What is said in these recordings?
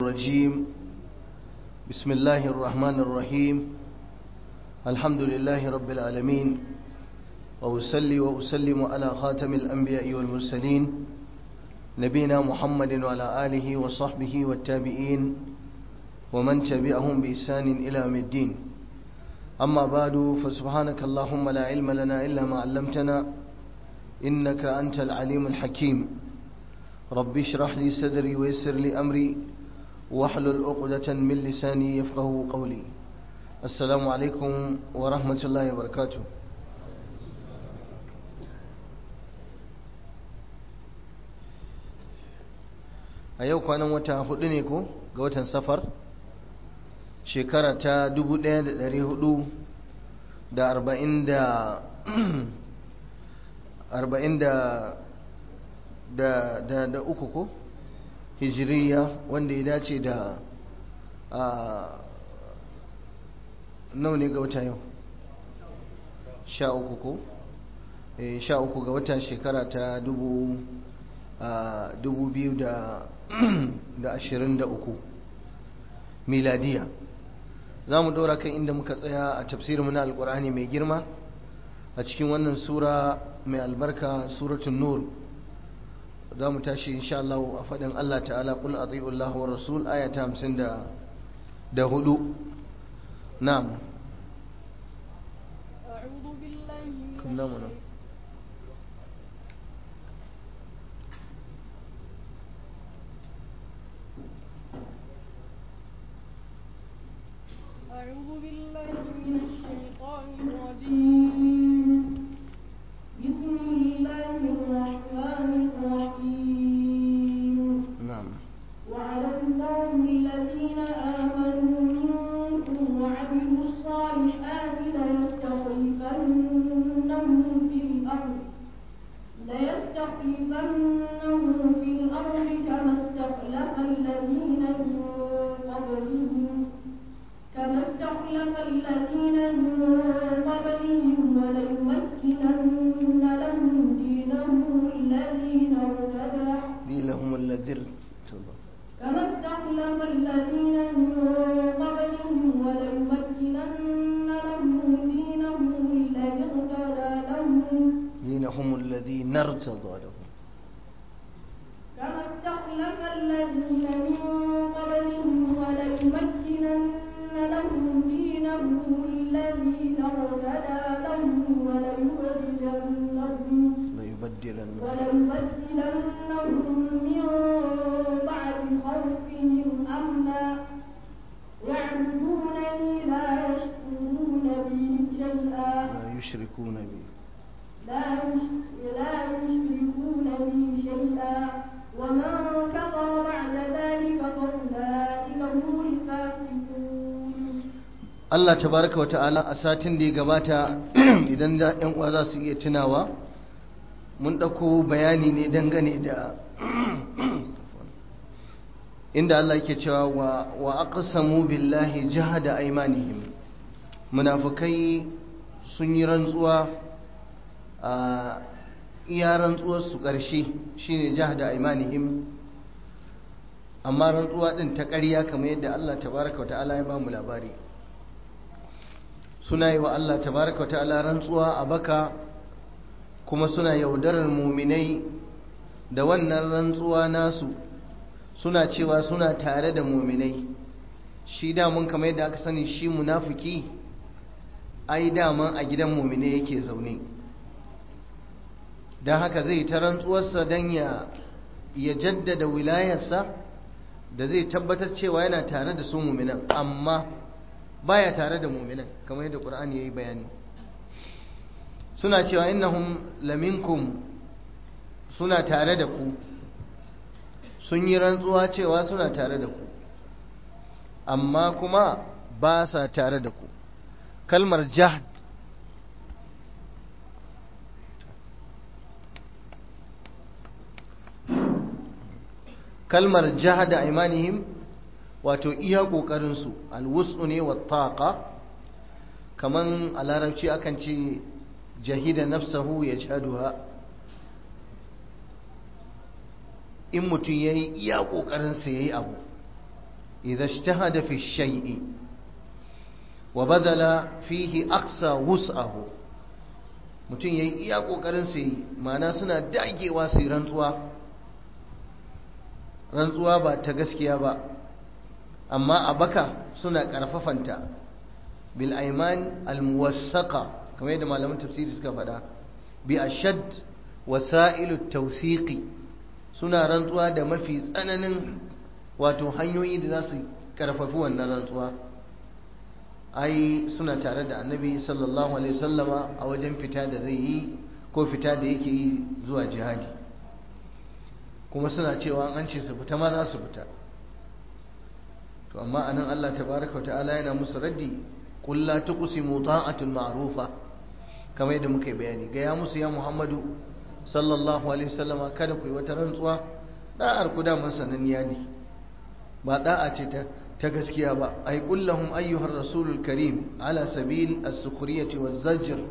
الرجيم بسم الله الرحمن الرحيم الحمد لله رب العالمين وأسلي وأسلم على خاتم الأنبياء والمرسلين نبينا محمد وعلى آله وصحبه والتابعين ومن تبعهم بإحسان إلى يوم الدين أما بعد فسبحانك اللهم لا علم لنا إلا ما علمتنا إنك أنت العليم الحكيم رب اشرح لي صدري ويسر لي أمري واحلل عقدة من لساني يفقه قولي السلام عليكم ورحمة الله وبركاته a yau kwanan wata hudu ne ko ga watan safar shekara ta 1400 da arba'in da arba'in da da da da uku ko hijiriya wanda ya dace da a nau ne ga wata yau sha uku ko sha uku ga wata shekara ta dubu dubu biyu da da ashirin da uku miladiya za mu ɗora kan inda muka tsaya a tafsirinmu na alkur'ani mai girma a cikin wannan sura mai albarka suratun nur za mu tashi insha Allah a faɗin Allah ta'ala kul ati'u Allah wa rasul aya ta hamsin da hudu na'am kunna mana أعوذ بالله من الشيطان الرجيم بسم الله الرحمن الرحيم نعم وعلى الله الذين آمنوا منكم وعملوا الصالحات ليستخلفنهم في الأرض ليستخلفنهم في الأرض كما استخلف الذين من قبلهم كما استخلف الذين من قبلهم وليمكنن لهم دينهم الذي ارتدى لهم الذي ارتضى كما استخلف الذين من قبلهم وليمكنن لهم دينهم الذي ارتدى لهم دينهم الذي نرتضى لهم كما استخلف الذين من قبلهم وليمكنن لهم دينهم الذي ارتدى لهم وليبدلنهم ليبدلن وليبدلنهم من بعد خوفهم أمنا يعبدونني لا يشركون بي شيئا لا يشركون بي لا يش- لا يشركون بي شيئا ومن كفر بعد ذلك فأولئك هم الفاسقون Allah tabaraka wa ta'ala a satin da ya gabata idan da ‘yan uwa za su iya tunawa mun ɗauko bayani ne dangane da inda Allah yake cewa wa, wa aqsamu billahi jahada aymanihim munafikai sun yi rantsuwa a iya rantsuwar su ƙarshe shine jahada aymanihim amma rantsuwa din ta ƙarya kamar yadda Allah tabaraka wa ta'ala ya ba mu labari suna yi wa Allah tabaraka ta'ala rantsuwa a baka kuma suna yaudarar muminai da wannan rantsuwa nasu suna cewa suna tare da muminai shi damun kamar yadda aka sani shi munafiki ai daman a gidan muminai yake zaune don haka zai ta rantsuwarsa don ya ya jaddada wilayarsa da zai tabbatar cewa yana tare da su muminan amma baya tare da muminan kamar yadda qur'ani yayi bayani suna cewa innahum laminkum suna tare da ku sun yi rantsuwa cewa suna tare da ku amma kuma ba sa tare da ku kalmar jahd kalmar jahada imanihim wato iya ƙoƙarinsu alwusu ne wa taƙa kaman a larabci akan ce jahida nafsahu ya jaduha in mutum ya yi iya ƙoƙarinsa ya yi abu idza ijtahada fi shay'i wa badala fihi aqsa wus'ahu mutum yayi iya kokarin sa yi ma'ana suna dagewa su rantsuwa rantsuwa ba ta gaskiya ba amma a baka suna karfafanta bil aiman al muwassaqa kamar yadda malaman tafsiri suka faɗa bi ashad wasailu tawsiqi suna rantsuwa da mafi tsananin wato hanyoyi da za su karfafi wannan rantsuwa ai suna tare da annabi sallallahu alaihi wasallama a wajen fita da zai yi ko fita da yake yi zuwa jihadi kuma suna cewa an ce su fita ma za su fita to amma anan Allah tabaraka wa ta'ala yana musu raddi qul la tuqsimu ta'atul ma'rufa kamar yadda muka yi bayani ga ya musu ya Muhammadu sallallahu alaihi wasallama kada ku yi wata rantsuwa da'ar ku da sananniya ne ba da'a ce ta ta gaskiya ba ay qul lahum ayyuhar rasulul karim ala sabil as-sukhriyati waz-zajr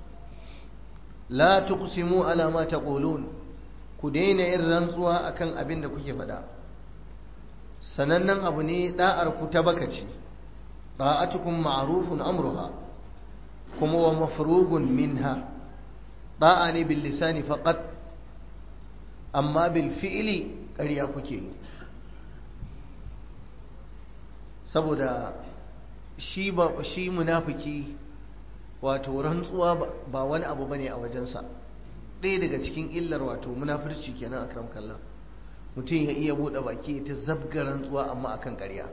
la tuqsimu ala ma taqulun ku daina yin rantsuwa akan abin da kuke faɗa sanannen abu ne da'ar ku ta baka ce da'atukum ma'rufun amruha kuma wa mafrugun minha da'a ne bil lisani faqat amma bil fi'li ƙarya kuke yi saboda shi ba shi munafiki wato rantsuwa ba wani abu bane a wajensa ɗaya daga cikin illar wato munafurci kenan a karam kallon mutum ya iya buɗe baki ta zabga rantsuwa amma akan ƙarya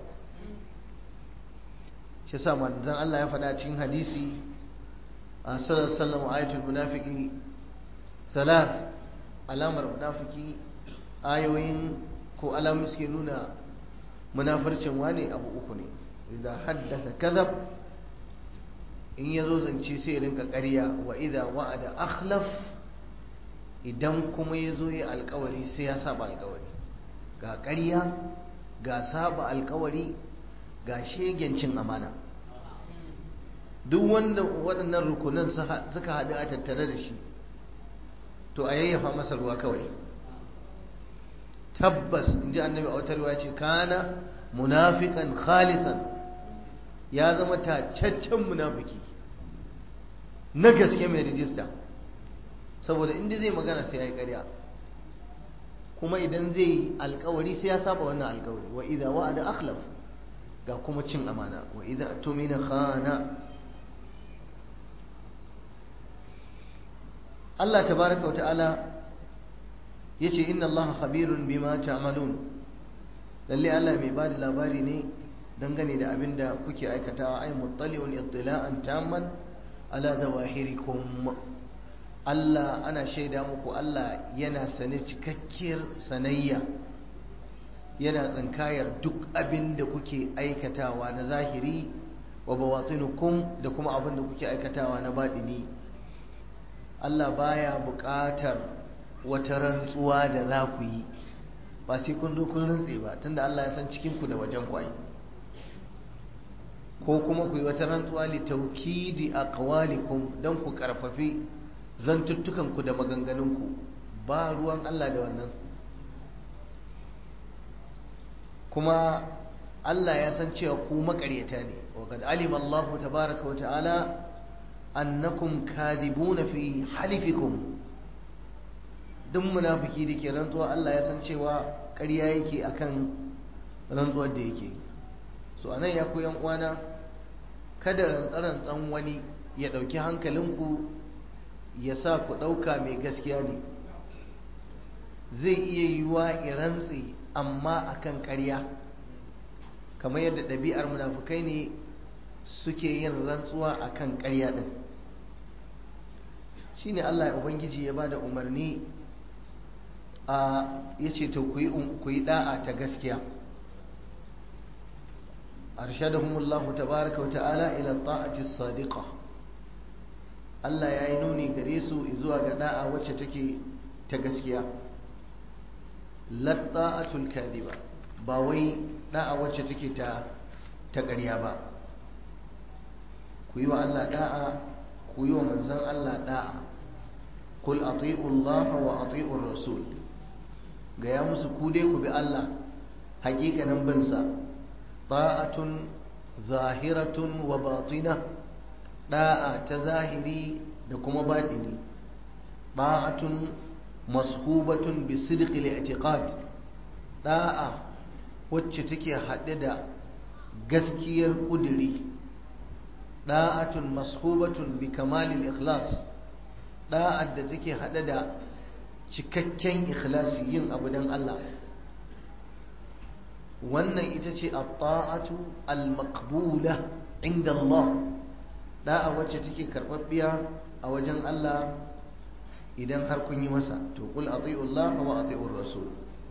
shi sa manzon Allah ya faɗa cikin hadisi a sallallahu ayatul munafiki salat alamar munafiki ayoyin ko alamun suke nuna munafircin wane abu uku ne idza haddatha kadhab in yazo zance sai rinka ƙarya wa idza wa'ada akhlaf idan kuma yazo yi alƙawari sai ya saba alƙawari ga ƙarya ga saba alƙawari ga shegencin amana duk wanda waɗannan rukunan suka haɗu a tattare da shi to a yayyafa masa ruwa kawai tabbas in ji annabi a wata ruwa ce kana munafikan khalisan ya zama tacaccen munafiki na gaske mai rijista saboda inda zai magana sai ya yi ƙarya kuma idan zai yi alkawari sai ya saba wannan alkawari wa idza wa'ada akhlaf ga kuma cin amana wa idza tumina khana Allah tabaraka wa ta'ala yace inna Allah khabirun bima ta'malun lalle Allah mai bada labari ne dangane da abin da kuke aikatawa ay muttali'un ittila'an tamman ala zawahirikum Allah ana shaida muku Allah yana sane cikakkiyar sanayya yana tsinkayar duk abin da kuke aikatawa na zahiri wa bawatinukum da kuma abin da kuke aikatawa na baɗini Allah baya buƙatar wata rantsuwa da za ku yi ba sai kun zo kun rantse ba tunda Allah ya san cikinku da wajen kwai ko kuma ku yi wata rantsuwa li taukidi aqwalikum dan ku karfafi zantuttukanku da maganganunku ba ruwan Allah da wannan kuma Allah ya san cewa ku makaryata ne wa kad alima Allah tabaaraka wa ta'ala annakum kadibuna fi halifikum duk munafiki da ke rantsuwa Allah ya san cewa ƙarya yake akan rantsuwar da yake so anan ya ku yan uwana kada rantsarantsan wani ya ɗauki hankalinku ya sa ku ɗauka mai gaskiya ne zai iya yiwuwa ya rantse amma akan ƙarya kamar yadda ɗabi'ar munafukai ne suke yin rantsuwa akan ƙarya ɗin shine Allah ya ubangiji ya bada umarni a yace to ku yi ku yi da'a ta gaskiya arshadahumullahu tabaaraka wa ta'ala ila ta'ati as-sadiqa Allah ya yi nuni gare su zuwa ga da'a wacce take ta gaskiya la ta'atul kadhiba ba wai da'a wacce take ta ta ƙarya ba ku yi wa Allah da'a ku yi wa manzon Allah da'a qul ati'u Allah wa ati'u rasul ga ya musu ku dai ku bi Allah hakikanin bin sa ta'atun zahiratun wa batina da'a ta zahiri da kuma baɗini ta'atun mashubatun bi sidqi al-i'tiqad da'a wacce take haɗe da gaskiyar ƙuduri da'atun mashubatun bi kamalil ikhlas da'ar da take haɗe da cikakken ikhlasi yin abu don Allah wannan ita ce at-ta'atu al-maqbula inda Allah da'a wacce take karɓaɓɓiya a wajen Allah idan har kun yi masa to kul ati'u Allah wa ati'ur rasul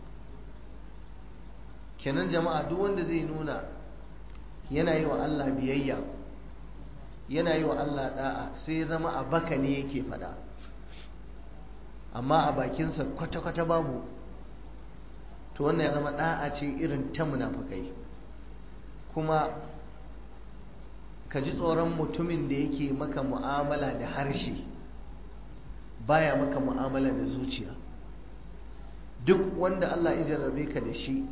kenan jama'a duk wanda zai nuna yana yi wa Allah biyayya yana yi wa Allah da'a sai zama a baka ne yake fada amma a bakinsa kwata-kwata babu to wannan ya zama da'a ce irin ta munafukai kuma ka ji tsoron mutumin da yake maka mu'amala da harshe baya maka mu'amala da zuciya duk wanda Allah ya jarrabe ka da shi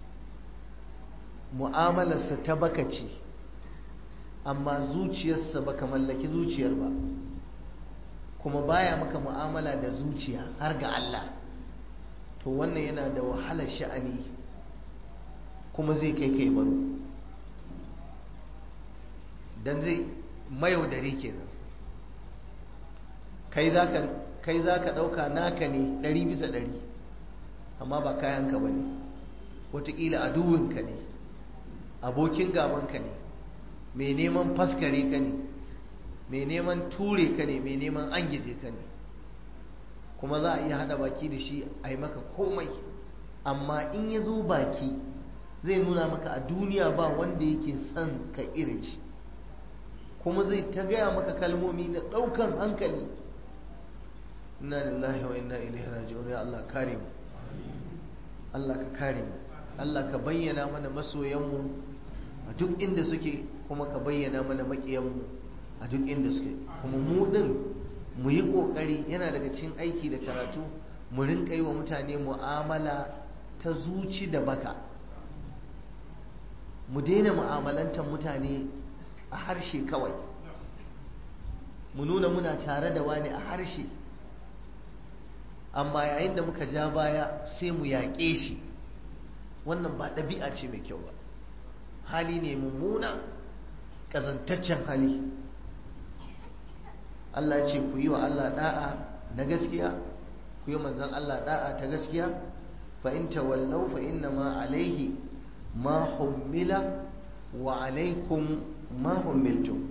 mu'amalarsa ta baka ce amma zuciyarsa baka mallaki zuciyar ba kuma baya maka mu'amala da zuciya har ga Allah to wannan yana da wahalar sha'ani kuma zai kai kai baro dan zai mayaudari kenan kai zaka kai zaka dauka naka ne ɗari bisa ɗari amma ba kayanka ba ne wataƙila aduwinka ne abokin gabanka ne mai neman faskare ka ne mai neman ture ka ne mai neman angize ka ne kuma za a iya hada baki da shi a yi maka komai amma in ya zo baki zai nuna maka a duniya ba wanda yake son ka irin shi kuma zai ta gaya maka kalmomi na ɗaukan hankali inna lillahi wa inna ilaihi raji'un ya Allah kare mu Allah ka kare mu Allah ka bayyana mana masoyanmu a duk inda suke kuma ka bayyana mana maƙiyanmu a duk inda suke kuma mu ɗin mu yi ƙoƙari yana daga cikin aiki da karatu mu rinka yi wa mutane mu'amala ta zuci da baka mu daina mu'amalantar mutane a harshe kawai mu nuna muna tare da wani a harshe amma yayin da muka ja baya sai mu yaƙe shi wannan ba ɗabi'a ce mai kyau ba hali ne mummuna ƙazantaccen hali Allah ce ku yi wa Allah da'a na gaskiya ku yi manzan Allah da'a ta gaskiya fa in tawallau fa inna ma alaihi ma hummila wa alaikum ma hummiltum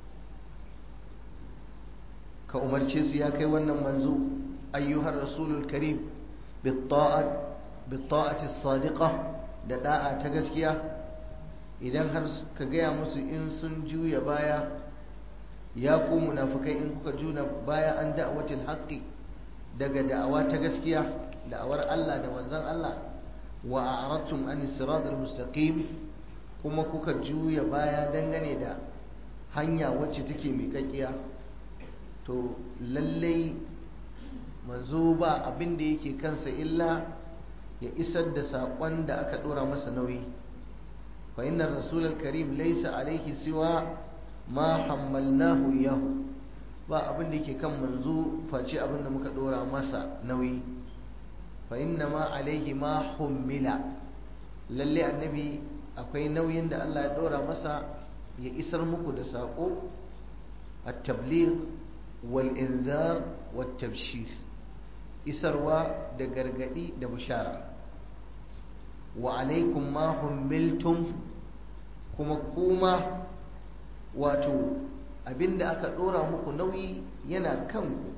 ka umarce su ya kai wannan manzo ayyuhar rasulul karim bitta'ati sadiqa da da'a ta gaskiya idan har ka gaya musu in sun juya baya ya ku munafukai in kuka juna baya an da'awatil haqqi daga da'awa ta gaskiya da'awar Allah da manzon Allah wa a'radtum an siratal mustaqim kuma kuka juya baya dangane da hanya wacce take miƙaƙiya to lallai manzo ba abin da yake kansa illa ya isar da saƙon da aka ɗora masa nauyi fa inna rasulul karim laysa alaihi siwa ma hammalnahu yahu ba abin da yake kan manzo face abin da muka ɗora masa nauyi fa inna ma alaihi ma hummila lalle annabi akwai nauyin da Allah ya ɗora masa ya isar muku da saƙo at-tabligh wal inzar wat tabshir isarwa da gargadi da bishara wa alaikum ma hummiltum kuma kuma wato abinda aka dora muku nauyi yana kanku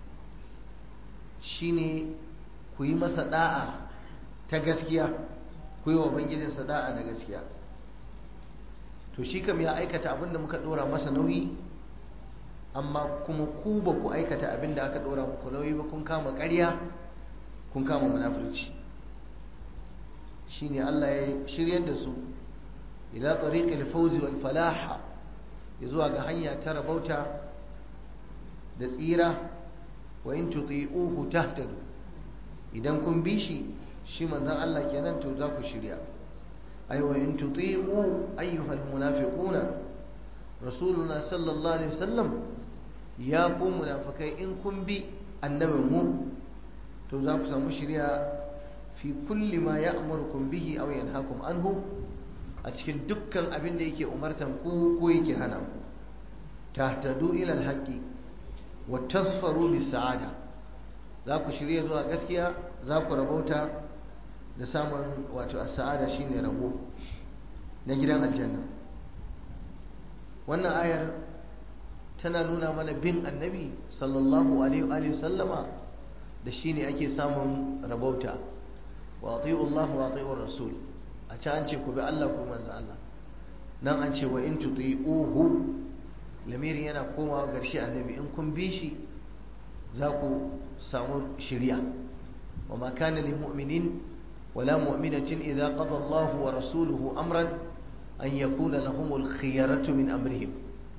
shine ku yi masa da'a ta gaskiya ku yi wa bangijinsa da'a da gaskiya to shi kam ya aikata abinda muka dora masa nauyi amma kuma ku ba ku aikata abin da aka ɗora muku nauyi ba kun kama ƙarya kun kama munafurci shi ne Allah ya shiryar da su ila tariqil fawzi wal falaha ya zuwa ga hanya ta rabauta da tsira wa in tuti'uhu tahtadu idan kun bi shi shi manzon Allah kenan to za ku shirya ay wa in tuti'u ayyuhal munafiquna rasuluna sallallahu alaihi wasallam ya ku munafikai in kun bi annabin mu to za ku samu shari'a fi kulli ma ya'murukum bihi aw yanhaakum anhu a cikin dukkan abin da yake umartan ku ko yake hana ku tahtadu ila alhaqi wa tasfaru bis sa'ada za ku shirya zuwa gaskiya za ku rabauta da samun wato as-sa'ada shine rabo na gidan aljanna wannan ayar tana nuna mana bin annabi sallallahu alaihi wa sallama da shine ake samun rabauta wa ati'u Allah wa ati'u rasul a can an ce ku bi Allah ku manzo Allah nan an ce wa in tuti'uhu lamirin yana komawa garshe annabi in kun bi shi za ku samu shirya wa ma kana lil mu'minin wala mu'minatin idza qada Allah wa rasuluhu amran an yakuna lahumul khiyaratu min amrihim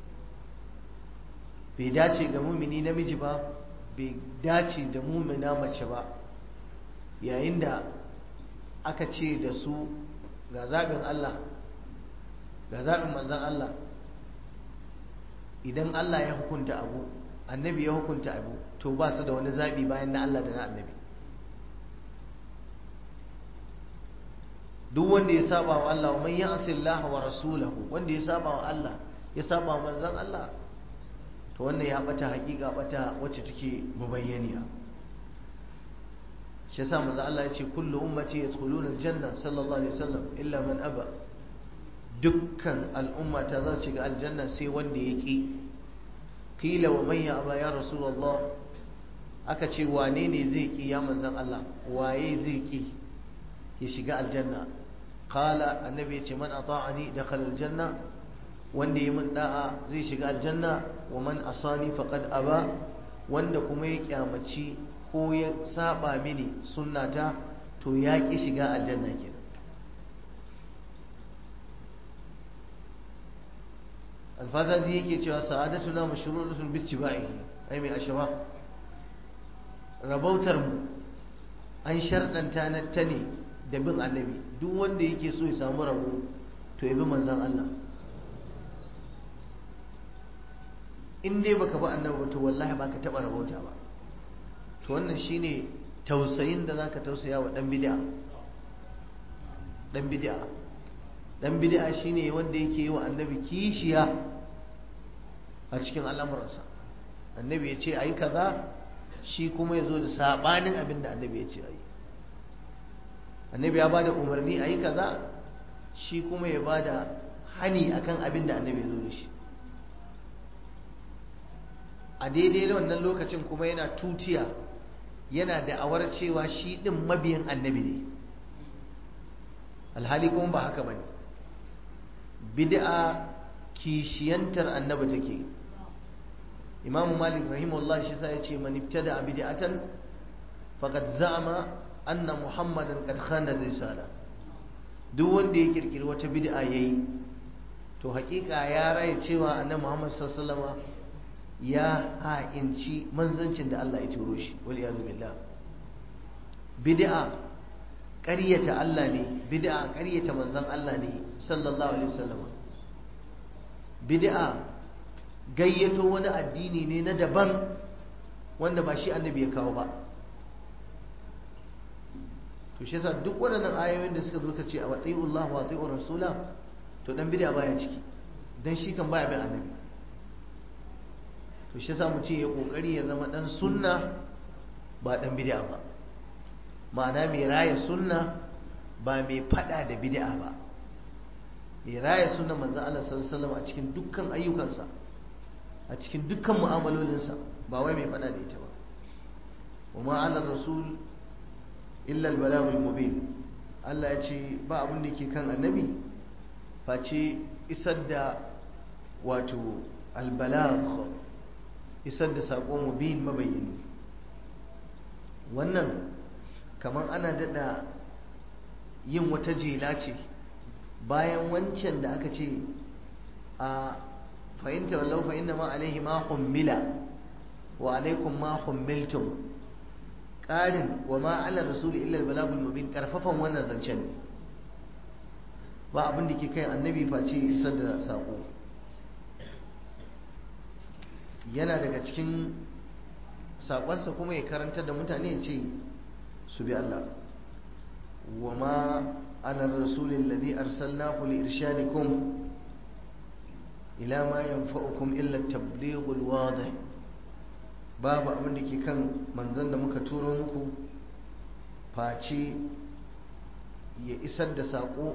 bai dace ga mumini namiji ba bai dace da mumina mace ba yayin da aka ce da su ga zaɓin Allah ga zaɓin manzan Allah idan Allah ya hukunta abu annabi ya hukunta abu to ba su da wani zaɓi bayan na Allah da na annabi duk wanda ya saba wa Allah man ya'si Allah wa rasulahu wanda ya saba wa Allah ya saba wa manzan Allah to wannan ya bata hakika bata wacce take mubayyaniya shi yasa manzo Allah ya ce kullu ummati yadkhuluna aljanna sallallahu alaihi wasallam illa man aba dukkan al'umma ta za su shiga aljanna sai wanda ya ki qila wa man ya aba ya rasulullah aka ce wane ne zai ki ya manzon Allah waye zai ki ya shiga aljanna qala annabi ya ce man ata'ani dakhala aljanna wanda ya min da'a zai shiga aljanna wa man asani faqad aba wanda kuma ya kyamaci ko ya saba mini sunnata to ya ki shiga aljanna kenan alfazazi yake cewa sa'adatuna mashruratun bi ittiba'ihi ai mai ashaba rabautar mu an sharɗanta na ta ne da bin annabi duk wanda yake so ya samu rabo to ya bi manzon Allah in dai baka bi annabi ba to wallahi baka taba rabauta ba to wannan shine tausayin da zaka tausaya wa dan bid'a dan bid'a dan bid'a shine wanda yake yi wa annabi kishiya a cikin al'amuransa annabi ya ce ayi kaza shi kuma ya zo da sabanin abin da annabi ya ce ayi annabi ya bada umarni ayi kaza shi kuma ya bada hani akan abin da annabi ya zo da shi a daidai da wannan lokacin kuma yana tutiya yana da'awar cewa shi ɗin mabiyin annabi ne alhali kuma ba haka ba ne bid'a kishiyantar annabi take imamu malik rahimahullah shi sa ya ce man ibtada bid'atan faqad za'ama anna muhammadan qad khana risala duk wanda ya kirkiri wata bid'a yayi to hakika ya raye cewa annabi muhammad sallallahu alaihi wasallam ya ha'inci manzancin da Allah ya turo shi wal yazu billah bid'a ƙaryata Allah ne bid'a ƙaryata manzon Allah ne sallallahu alaihi wasallam bid'a gayyato wani addini ne na daban wanda ba shi annabi ya kawo ba to shi yasa duk waɗannan ayoyin da suka zo ka ce a wati'ullah wa wati'ur rasula to dan bid'a baya ciki dan shi kan baya bin annabi to shi yasa mutum ya kokari ya zama dan sunna ba dan bid'a ba ma'ana mai raya sunna ba mai fada da bid'a ba mai raya sunna manzo Allah sallallahu alaihi wasallam a cikin dukkan ayyukansa a cikin dukkan mu'amalolinsa ba wai mai fada da ita ba wa ma ala rasul illa al balagul mubin Allah ya ce ba abin da ke kan annabi face isar da wato al balagh isar da saƙo mubin mabayyani wannan kamar ana daɗa yin wata jela ce bayan wancan da aka ce a fahimta wallau fa inna ma alaihi ma hummila wa alaikum ma hummiltum ƙarin wa ma ala rasuli illa balagul mubin karfafan wannan zancen ba abin da ke kai annabi face isar da saƙo yana daga cikin saƙonsa kuma ya karanta da mutane ya ce su bi Allah wa ma ala rasulin ladhi arsalnahu li irshadikum ila ma yanfa'ukum illa tablighul wadih babu abin da ke kan manzon da muka turo muku face ya isar da saƙo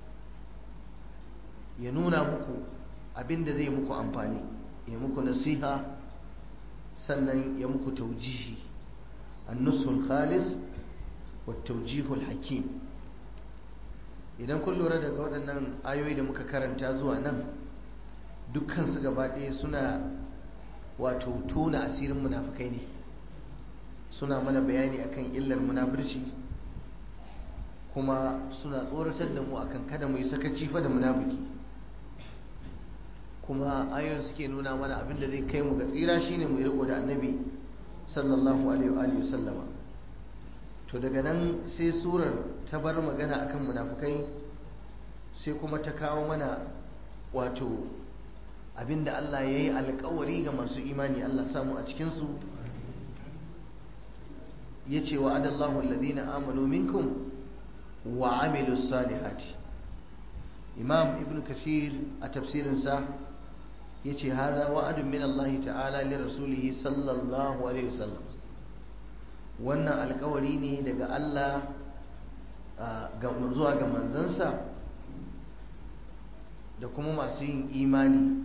ya nuna muku abin da zai muku amfani ya muku nasiha sannan ya muku taujihi annusul khalis wa taujihul hakim idan kun lura daga waɗannan ayoyi da muka karanta zuwa nan dukkansu gaba ɗaya suna wato tona asirin munafukai ne suna mana bayani akan illar munafurci kuma suna tsoratar da mu akan kada mu yi sakaci fa da munafiki kuma ayoyin suke nuna mana abin da zai kai mu ga tsira shine mu riko da annabi sallallahu alaihi wa sallama to daga nan sai surar ta bar magana akan munafukai sai kuma ta kawo mana wato abinda Allah ya yi alkawari ga masu imani Allah samu a cikinsu ya ce wa adallahu alladhina amanu minkum wa amilu salihati imam ibn kasir a tafsirinsa ya ce haza wa'adun min Allah ta'ala li rasulihi sallallahu alaihi wasallam wannan alkawari ne daga Allah zuwa ga manzansa da kuma masu yin imani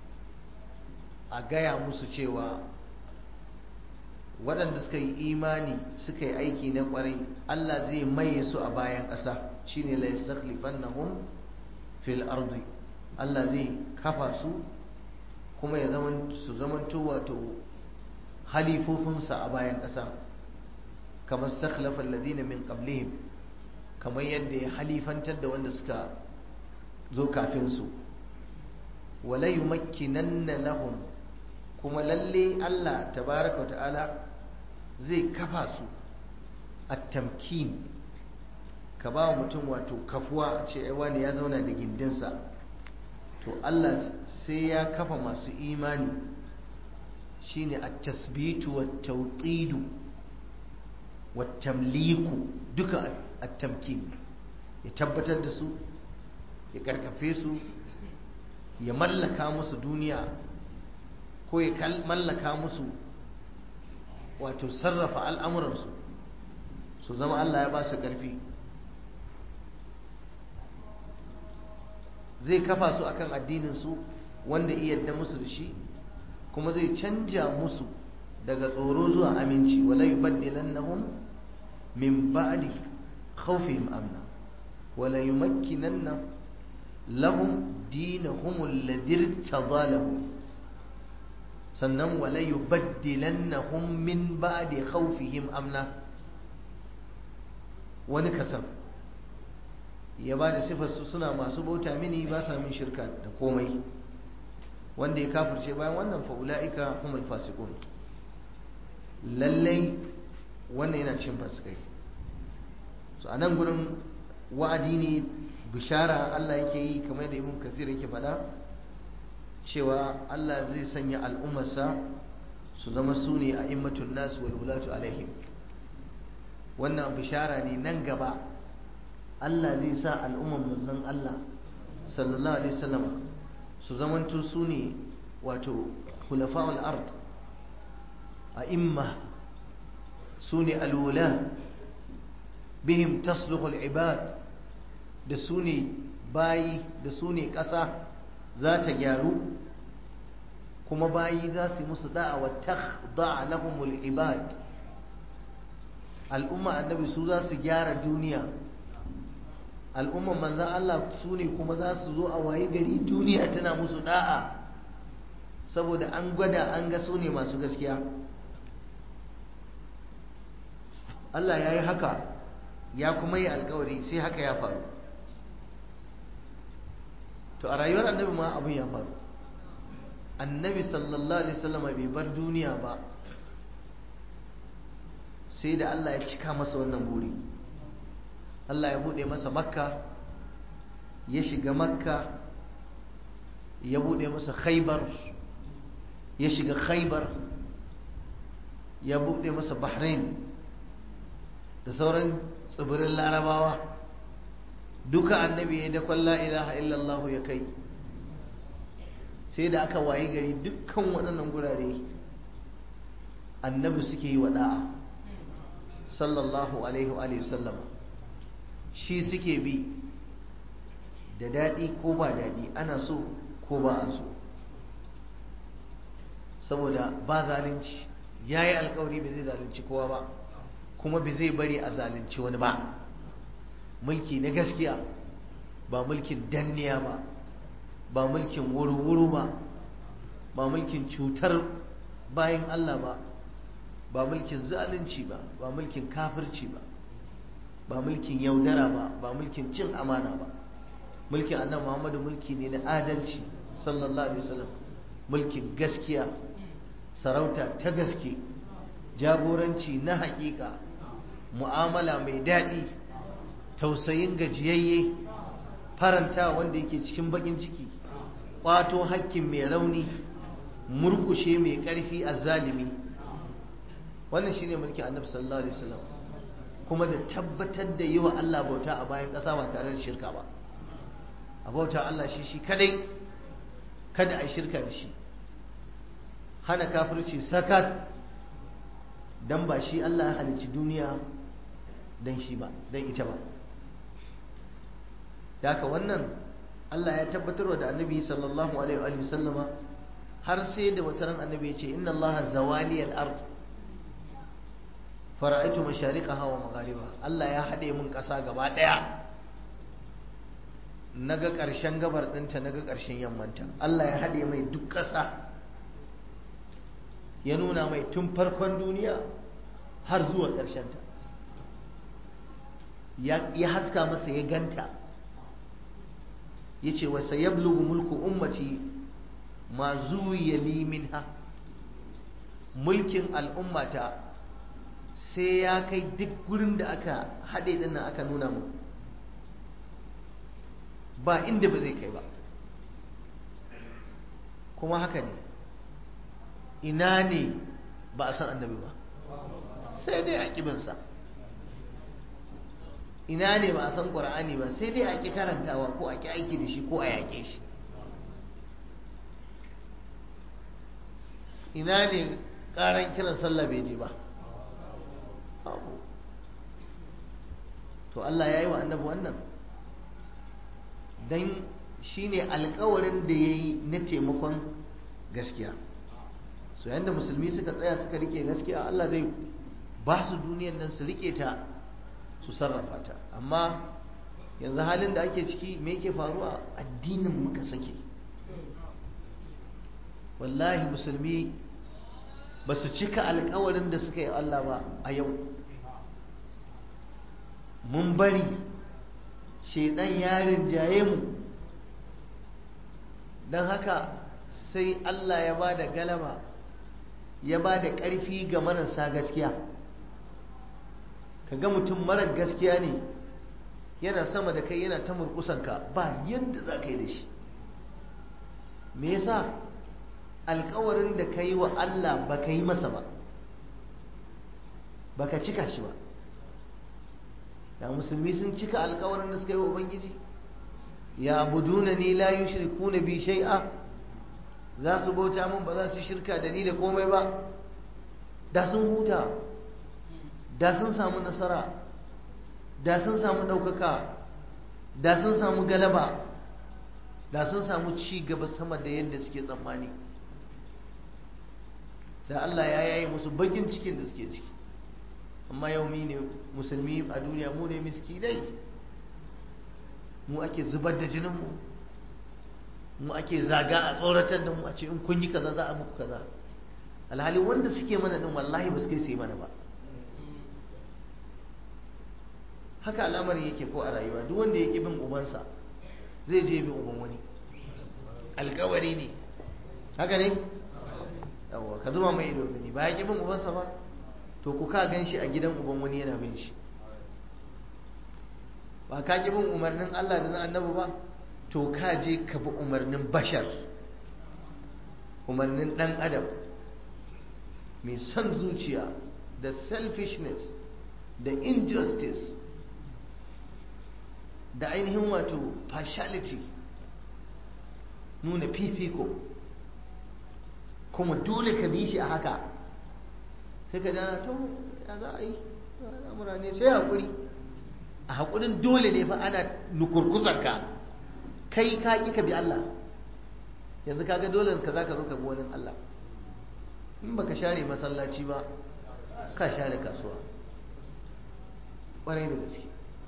a gaya musu cewa waɗanda suka yi imani suka yi aiki na ƙwarai Allah zai maye su a bayan ƙasa shine la yastakhlifannahum fil ardi Allah zai kafa su kuma ya zaman su zamanto wato halifofinsa a bayan ƙasa kamar stakhlafa alladhina min qablihim kamar yadda ya halifantar da wanda suka zo kafin su wala yumakkinanna lahum kuma lalle Allah tabaraka wa ta'ala zai kafa su a tamkin ka ba wa mutum wato kafuwa a ce wani ya zauna da gindinsa to Allah sai ya kafa masu imani shine a tasbitu wa tauqidu wa tamliku duka a tamkin ya tabbatar da su ya karkafe su ya mallaka musu duniya ko ya mallaka musu wato sarrafa al'amuransu su zama Allah ya ba su ƙarfi zai kafa su akan addininsu wanda iya yadda musu da shi kuma zai canja musu daga tsoro zuwa aminci wala yubaddilannahum min ba'di khawfihim amna wala yumakkinanna lahum dinahum alladhi irtada lahum sannan wala yubaddilannahum min ba'di khawfihim amna wani kasam ya ba da sifarsu suna masu bauta mini ba sa min shirka da komai wanda ya kafirce bayan wannan fa'ula'ika humul fasikun lallai wannan yana cin fasikai so a nan gudun wa'adi ne bishara Allah yake yi kamar da ibn kasir yake faɗa cewa Allah zai sanya al'ummarsa su zama su ne a immatun nasu wal wulatu alaihim wannan bishara ne nan gaba Allah zai sa al'ummar manzon Allah sallallahu alaihi wasallam su zamanto su ne wato khulafa'ul ard a imma su ne alwula bihim tasluhu al-ibad da su ne bayi da su ne ƙasa za ta gyaru kuma bayi za su yi musu da'a wa takhda lahumul ibad al'umma annabi su za su gyara duniya al'umman manzan Allah su ne kuma za su zo a waye gari duniya tana musu da'a saboda an gwada an ga su ne masu gaskiya Allah ya yi haka ya kuma yi alkawari sai haka ya faru to a rayuwar annabi ma abin ya faru annabi sallallahu alaihi wasallam bai bar duniya ba sai da Allah ya cika masa wannan buri Allah ya bude masa makka ya shiga makka ya bude masa khaibar ya shiga khaibar ya bude masa bahrain da sauran tsibirin larabawa duka annabi ya dakon la ilaha illallah ya kai sai da aka wayi gari dukkan waɗannan gurare annabi suke yi wada'a sallallahu alaihi wa sallama shi suke bi da daɗi ko ba daɗi ana so ko ba a so saboda ba zalunci ya yi alkawari ba zai zalunci kowa ba kuma ba zai bari a zalunci wani ba mulki na gaskiya ba mulkin danniya ba ba mulkin wuru-wuru ba ba mulkin cutar bayan Allah ba ba mulkin zalunci ba ba mulkin kafirci ba ba mulkin yaudara ba ba mulkin cin amana ba mulkin annabi Muhammadu mulki ne na adalci sallallahu alaihi wasallam mulkin gaskiya sarauta ta gaske jagoranci na hakika mu'amala mai daɗi tausayin gajiyayye faranta wanda yake cikin bakin ciki ƙwato hakkin mai rauni murkushe mai ƙarfi a zalimi wannan shine mulkin annabi sallallahu alaihi wasallam kuma da tabbatar da yi wa Allah bauta a bayan ƙasa ba tare da shirka ba a bauta Allah shi shi kadai kada a shirka da shi hana kafirci sakat dan ba shi Allah ya halicci duniya dan shi ba dan ita ba da haka wannan Allah ya tabbatarwa da annabi sallallahu alaihi wa sallama har sai da wata ran annabi ya ce inna Allah zawali al-ard fara'aitu mashariqaha wa maghariba Allah ya hade mun kasa gaba daya naga karshen gabar dinta naga karshen yammanta Allah ya hade mai duk kasa ya nuna mai tun farkon duniya har zuwa karshen ta ya haska masa ya ganta yace wa sayablugu mulku ummati ma zuwiya li minha mulkin al'ummata sai ya kai duk gurin da aka haɗe ɗin nan aka nuna mu ba inda ba zai kai ba kuma haka ne ina ne ba a san annabi ba sai dai a ƙibinsa ina ne ba a san ƙwar'ani ba sai dai a ƙi karantawa ko a ƙi aiki da shi ko a yaƙe shi ina ne ƙaran kiran sallah bai je ba abu to Allah ya yi wa annabi wannan don shi ne alkawarin da ya yi na taimakon gaskiya so yadda musulmi suka tsaya suka rike gaskiya Allah zai ba su duniyan nan su rike ta su sarrafa ta amma yanzu halin da ake ciki me yake faruwa addinin muka sake wallahi musulmi ba su cika alkawarin da suka yi Allah ba a yau mun bari shaidan yarin jaye mu don haka sai Allah ya ba da galaba ya ba da ƙarfi ga marasa gaskiya ka ga mutum marar gaskiya ne yana sama da kai yana ta murkusanka ba yadda za ka yi da shi me yasa alkawarin da ka yi wa Allah ba ka yi masa ba ba ka cika shi ba da musulmi sun cika alkawarin da suka yi wa ubangiji ya abuduna ni la yushrikuna bi shay'a za su bauta mun ba za su shirka da ni da komai ba da sun huta da sun samu nasara da sun samu ɗaukaka da sun samu galaba da sun samu ci gaba sama da yadda suke tsammani da Allah ya yayi musu bakin cikin da suke ciki amma yau mi ne musulmi a duniya mu ne miskinai mu ake zubar da jininmu mu ake zaga a tsoratar da mu a ce in kun yi kaza za a muku kaza alhali wanda suke mana din wallahi ba su kai su yi mana ba haka al'amarin yake ko a rayuwa duk wanda ya ƙi bin ubansa zai je bin uban wani alkawari ne haka ne yawwa ka zuma mai ido gani ba ya ƙi bin ubansa ba to ku ka gan shi a gidan uban wani yana bin shi ba ka ƙi bin umarnin Allah da na annabi ba to ka je ka bi umarnin bashar umarnin ɗan adam mai son zuciya da selfishness da injustice da ainihin wato partiality nuna fifiko kuma dole ka bi shi a haka sai ka dana to ya za a yi al'amura ne sai haƙuri a haƙurin dole ne fa ana nukurkusanka kai ka ƙi ka bi Allah yanzu kaga dole ka za ka zo ka bi wani Allah in baka share masallaci ba ka share kasuwa ƙwarai da gaske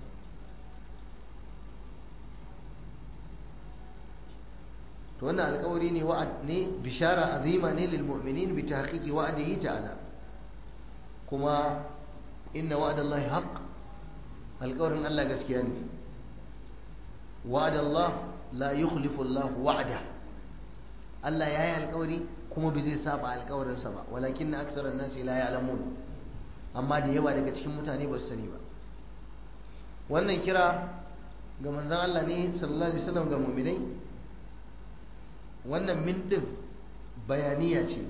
to wannan alƙawari ne wa'ad ne bishara azima ne lil mu'minin bi tahqiqi wa'dihi ta'ala kuma inna wa'dallahi haqq alƙawarin Allah gaskiya ne wa'adallah la yukhlifu Allah wa'da Allah ya yi alƙawari kuma bai zai saba alƙawarinsa ba walakin na aksarar nasi la ya'lamun amma da yawa daga cikin mutane ba su sani ba wannan kira ga manzon Allah ne sallallahu alaihi wasallam ga mu'minai wannan min din bayaniya ce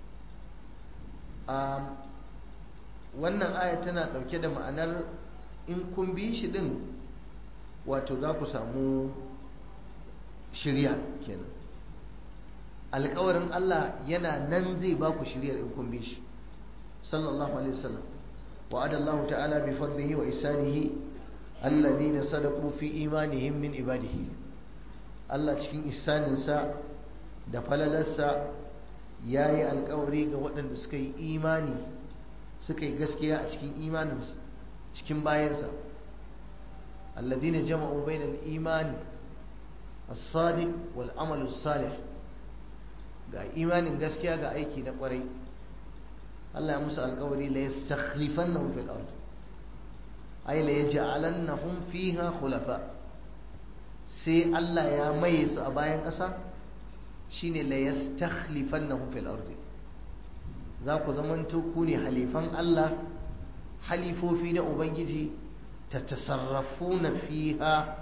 wannan aya tana ɗauke da ma'anar in kun bi shi din wato za ku samu shirya kenan alkawarin Allah yana nan zai ba ku shiryar in kun bi shi sallallahu alaihi wasallam wa'ada Allah ta'ala bi fadlihi wa isanihi alladhina sadaqu fi imanihim min ibadihi Allah cikin isaninsa da falalarsa yayi alkawari ga waɗanda suka yi imani suka yi gaskiya a cikin imaninsu cikin bayansa alladhina jama'u bainal imani as-sadiq wal amalu salih ga imanin gaskiya ga aiki na kwarai Allah ya musu alkawari la yastakhlifannahum fil ard ay la yaj'alannahum fiha khulafa sai Allah ya maye su a bayan ƙasa shine la yastakhlifannahum fil ard za ku zamanto ku ne halifan Allah halifofi na ubangiji tatasarrafuna fiha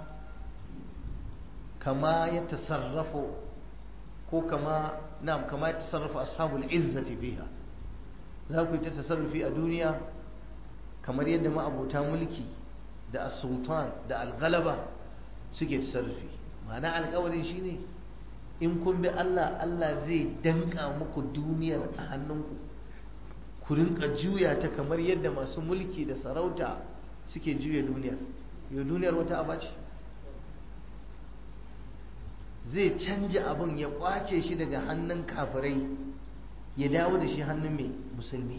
kama ya tasarrafu ko kama na'am kama ya tasarrafa ashabul izzati fiha za ku yi ta tasarrufi a duniya kamar yadda ma'abota mulki da as-sultan da al-ghalaba suke tasarrufi ma'ana alƙawarin shine in kun bi Allah Allah zai danka muku duniyar a hannunku ku rinka juya ta kamar yadda masu mulki da sarauta suke juya duniyar yau duniyar wata abaci zai canja abin ya kwace shi daga hannun kafirai ya dawo da shi hannun mai musulmi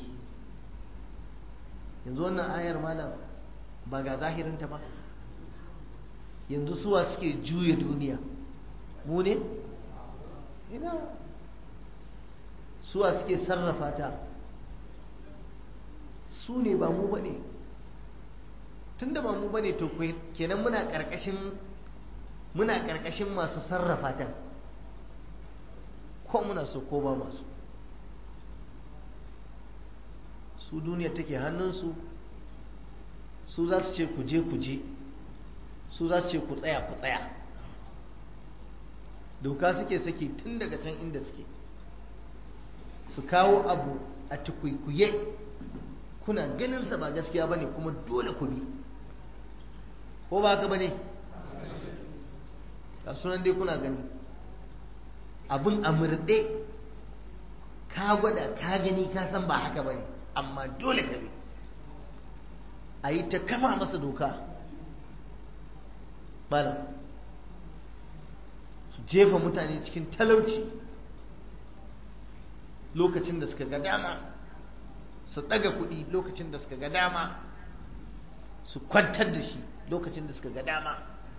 yanzu wannan ayar malam ba ga zahirinta ba yanzu suwa suke juya duniya mu ne ina suwa suke sarrafa ta su ne ba mu bane tunda ba mu bane to kenan muna karkashin muna karkashin masu sarrafa ta ko muna so ko ba masu su duniya take hannunsu su za su ce ku je ku je su za su ce ku tsaya ku tsaya doka suke saki tun daga can inda suke su kawo abu a tukwikwiye kuna ganinsa ba gaskiya ba ne kuma dole ku bi ko ba haka ba ne a sunan dai kuna gani abin amurɗe ka gwada ka gani ka san ba haka ba ne amma dole ka bi a yi ta kama masa doka malam su jefa mutane cikin talauci lokacin da suka ga dama su ɗaga kuɗi lokacin da suka ga dama su kwantar da shi lokacin da suka ga dama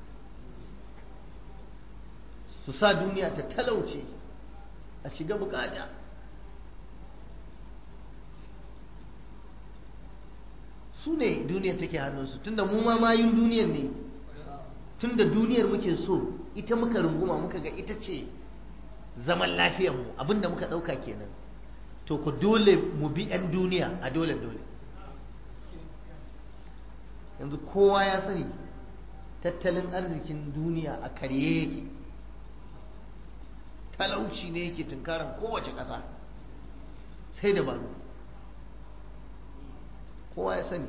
su sa duniya ta talauce a shiga bukata su ne duniya take hannunsu tunda mu ma mayun duniyar ne tunda duniyar muke so ita muka runguma muka ga ita ce zaman lafiyarmu abinda muka ɗauka kenan to ku dole mu bi 'yan duniya a dole dole yanzu kowa ya sani tattalin arzikin duniya a karye yake talauci ne yake tunkaran kowace ƙasa sai dabaru kowa ya sani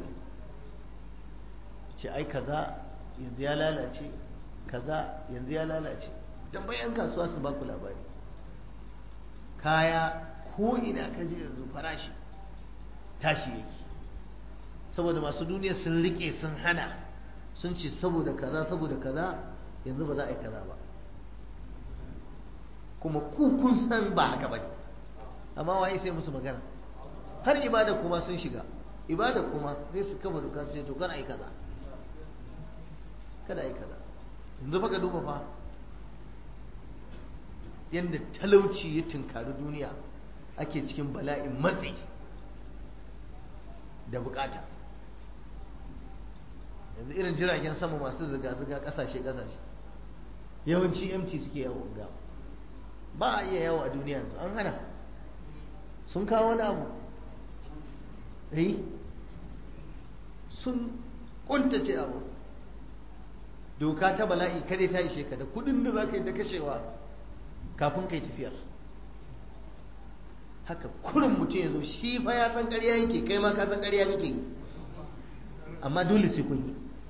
ce ai kaza yanzu ya lalace kaza yanzu ya lalace tambayi 'yan kasuwa su baku labari kaya ko ina ka je yanzu farashi tashi yake saboda masu duniya sun rike sun hana sun ce saboda kaza saboda kaza yanzu ba za a yi kaza ba kuma ku kun san ba haka ba ne amma waye sai musu magana har ibada kuma sun shiga ibada kuma sai su kama doka sai to kar a yi kaza kada a yi kaza yanzu baka duba fa yadda talauci ya tunkari duniya ake cikin bala'in matsi da bukata yanzu irin jiragen sama masu ziga-ziga kasashe-kasashe yawanci mt suke yawo ga ba a iya yawo a duniya yanzu an hana sun kawo wani abu eh sun kuntace abu doka ta bala'i kare ta ishe ka da kudin da za ka yi ta kashewa kafin kai tafiyar haka kurin mutum ya zo shi fa ya san ƙarya yake kai ma ka san ƙarya kake yi amma dole sai kun yi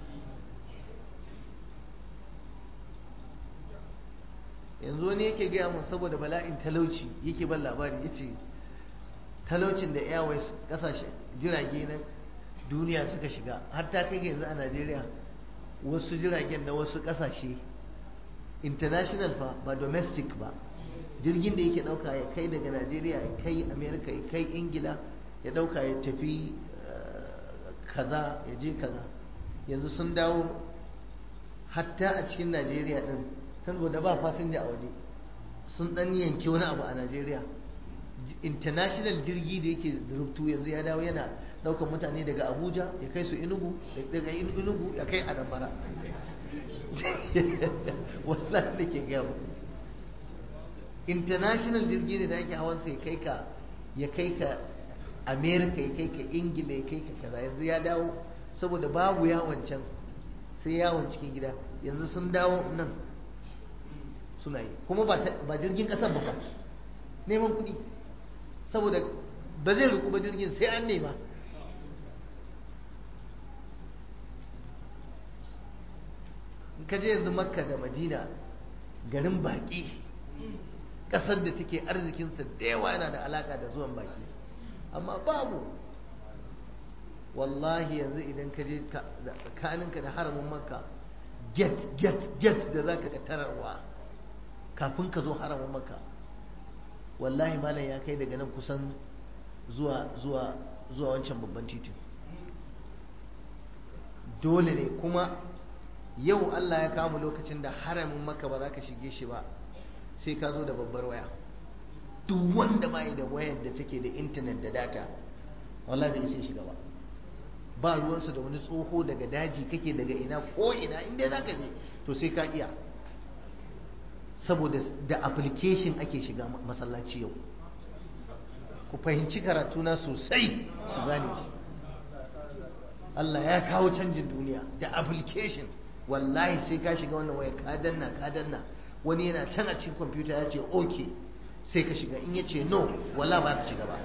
yanzu wani yake gaya mun saboda bala'in talauci yake ban labari ya ce talaucin da airways kasashe jirage na duniya suka shiga har ta kai yanzu a najeriya wasu jiragen na wasu kasashe international fa ba domestic ba jirgin da yake dauka ya kai daga najeriya ya kai america ya kai ingila ya dauka ya tafi kaza ya je kaza yanzu sun dawo hatta a cikin najeriya din saboda ba fasinja a waje sun dan yanke wani abu a najeriya international jirgi da yake rubutu yanzu ya dawo yana daukar mutane daga abuja ya kai su inugu daga inugu ya kai anambra wannan da ke gaya international jirgi ne da ake hawansa ya kai ka ya kai ka america ya kai ka ingila ya kai ka kaza yanzu ya dawo saboda babu yawon can sai yawon cikin gida yanzu sun dawo nan suna yi kuma ba jirgin kasar ba fa neman kuɗi saboda ba zai ruku ba jirgin sai an nema in ka je yanzu makka da madina garin baƙi ƙasar da take arzikinsa da yawa yana da alaƙa da zuwan baƙi amma babu wallahi yanzu idan ka je kaninka da haramin makka get get get da za ka tararwa kafin ka zo haramin makka wallahi malam ya kai daga nan kusan zuwa zuwa zuwa wancan babban titin dole ne kuma yau Allah ya kama lokacin da haramin maka ba za ka shige shi ba sai ka zo da babbar waya duk wanda bai da wayar da take da intanet da data wallahi bai sai shiga ba ba ruwansa da wani tsoho daga daji kake daga ina ko ina inda za ka je to sai ka iya saboda da application ake shiga masallaci yau ku fahimci karatuna sosai ku gane shi Allah ya kawo canjin duniya da application wallahi sai ka shiga wannan waya ka danna ka danna wani yana can a cikin kwamfuta ya ce ok sai ka shiga in ya ce no wala ba ka shiga ba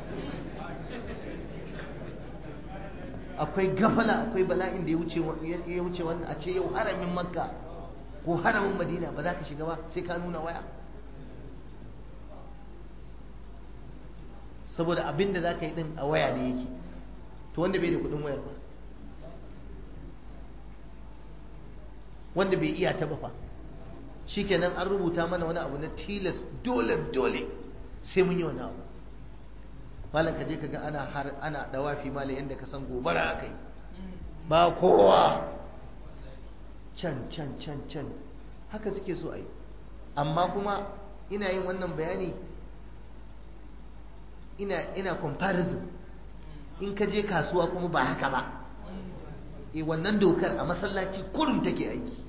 akwai gafala akwai bala'in da ya wuce wannan a ce yau haramin makka ko haramin madina ba za ka shiga ba sai ka nuna waya saboda abin da za ka yi din a waya ne yake to wanda bai da kudin wayar ba wanda bai iya ta ba fa shikenan an rubuta mana wani abu na tilas dole dole sai mun yi wani abu malam ka je ka ga ana har ana dawafi malam yanda ka san gobara akai ba kowa can can can can haka suke so ai amma kuma ina yin wannan bayani ina ina comparison in ka je kasuwa kuma ba haka ba e wannan dokar a masallaci kurum take aiki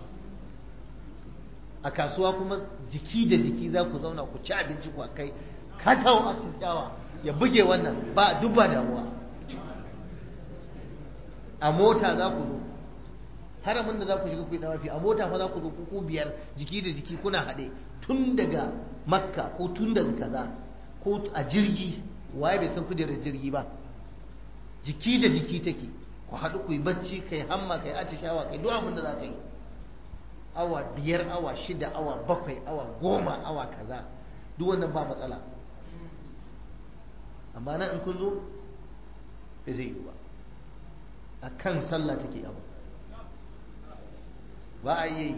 a kasuwa kuma jiki da jiki za ku zauna ku ci abinci ku kai ka tawo a ciyawa ya buge wannan ba duk ba damuwa a mota za ku zo haramin da za ku shiga ku yi dawafi a mota fa za ku zo ku biyar jiki da jiki kuna haɗe tun daga makka ko tun daga kaza ko a jirgi waye bai san kujerar jirgi ba jiki da jiki take ku haɗu ku yi bacci kai hamma kai atishawa kai duk abin da za ka yi awa biyar awa shida awa bakwai awa goma awa kaza duk wannan ba matsala amma nan in kun zo bai zai yi ba a kan sallah take abu ba a yi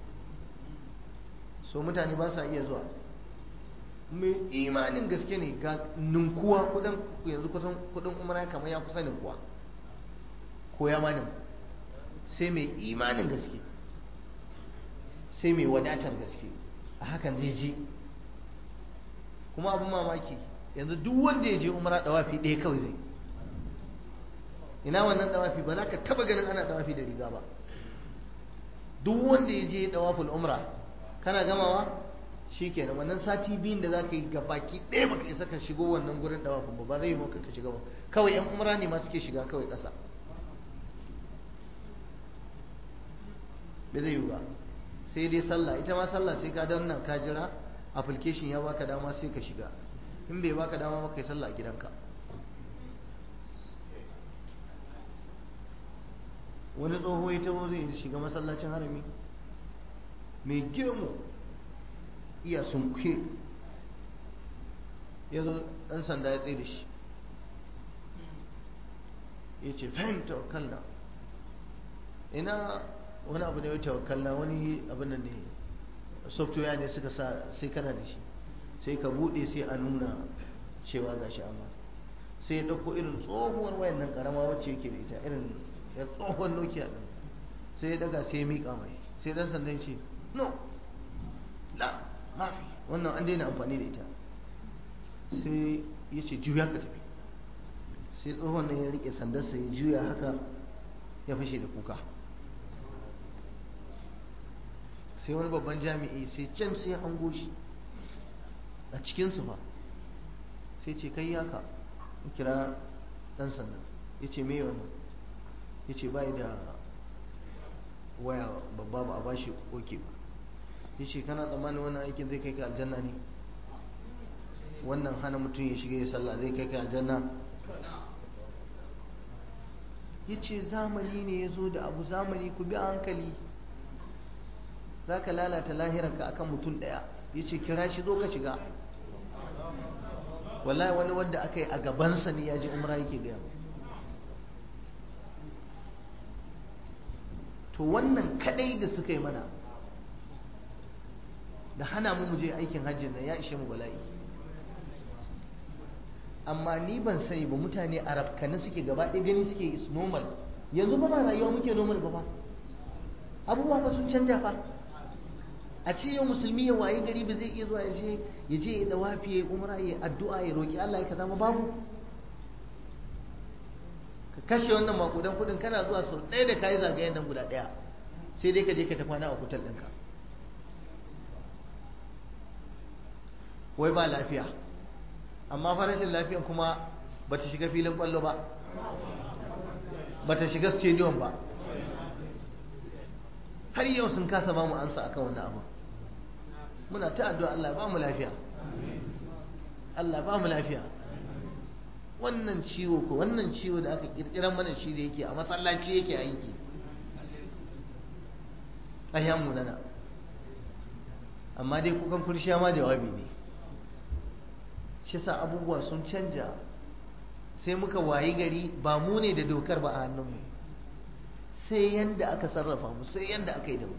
so mutane ba sa iya zuwa mai imanin gaske ne ga ninkuwa kudin yanzu kusan kudin umara kamar ya kusa ninkuwa ko ya manin sai mai imanin gaske sai mai wadatar gaske a hakan zai je kuma abin mamaki yanzu duk wanda ya je umara dawafi ɗaya kawai zai ina wannan dawafi ba za ka taba ganin ana dawafi da riga ba duk wanda ya je dawaful umra kana gamawa shi kenan wannan sati biyun da za ka yi gabaki ɗaya baka isa ka shigo wannan gurin dawafin ba ba zai maka ka shiga ba kawai yan umra ne ma suke shiga kawai ƙasa bai zai yi ba sai dai sallah ita ma sallah sai ka danna ka jira application ya baka dama sai ka shiga in bai baka dama ba kai sallah a gidanka wani tsoho ya tabo zai shiga masallacin harami mai gemu iya sunkuye ya zo ɗan sanda ya tsaye da shi ya ce fahim tawakkalna ina wani abu ne ya tawakkalna wani abin da ne software ne suka sa sai kana da shi sai ka buɗe sai a nuna cewa ga shi amma sai ya ɗauko irin tsohuwar wayan nan ƙarama wacce yake da ita irin ya tsohon nokia ɗin sai ya daga sai ya miƙa mai sai ɗan sandan ce no la mafi wannan an daina amfani da ita sai ya ce juya ka tafi sai tsohon nan ya rike sandarsa ya juya haka ya fashe da kuka sai wani babban jami'i sai can sai hango shi a cikinsu ba sai ce kai yaka kira dan sanda ya ce me wannan ya ce bai da waya babba ba a bashi oke ba ya ce kana tsammanin wannan aikin zai kai ka aljanna ne wannan hana mutum ya shiga ya sallah zai kai ka aljanna ya ce zamani ne ya zo da abu zamani ku bi a hankali za ka lalata lahirarka akan mutum ɗaya ya ce kira shi zo ka shiga wallahi wani wanda aka yi a gabansa ne ya ji umra yake gaya to wannan kadai da suka yi mana da hana mu je aikin hajji nan ya ishe mu bala'i amma ni ban sani ba mutane a rafkani suke gaba ɗaya gani suke is normal yanzu ba ma rayuwa muke normal ba ba abubuwa ba sun canja fa a ce yau musulmi ya waye gari ba zai iya zuwa ya je ya je ya dawafi ya umra ya addu'a ya roki Allah ya kaza babu ka kashe wannan makudan kudin kana zuwa sau ɗaya da kayi zagayen nan guda ɗaya sai dai ka je ka tafi na a kutal ɗinka wai ba lafiya amma farashin lafiyan kuma ba ta shiga filin ƙwallo ba ba ta shiga stadium ba har yau sun kasa ba mu amsa akan wannan abu muna ta addu'a Allah ba mu lafiya Allah ba mu lafiya wannan ciwo ko wannan ciwo da aka kirkiran mana shi da yake a masallaci yake aiki ayyan mu nana amma dai kukan kurshiya ma jawabi ne shi sa abubuwa sun canja sai muka wayi gari ba mu ne da dokar ba a hannunmu sai yanda aka sarrafa mu sai yanda aka yi da mu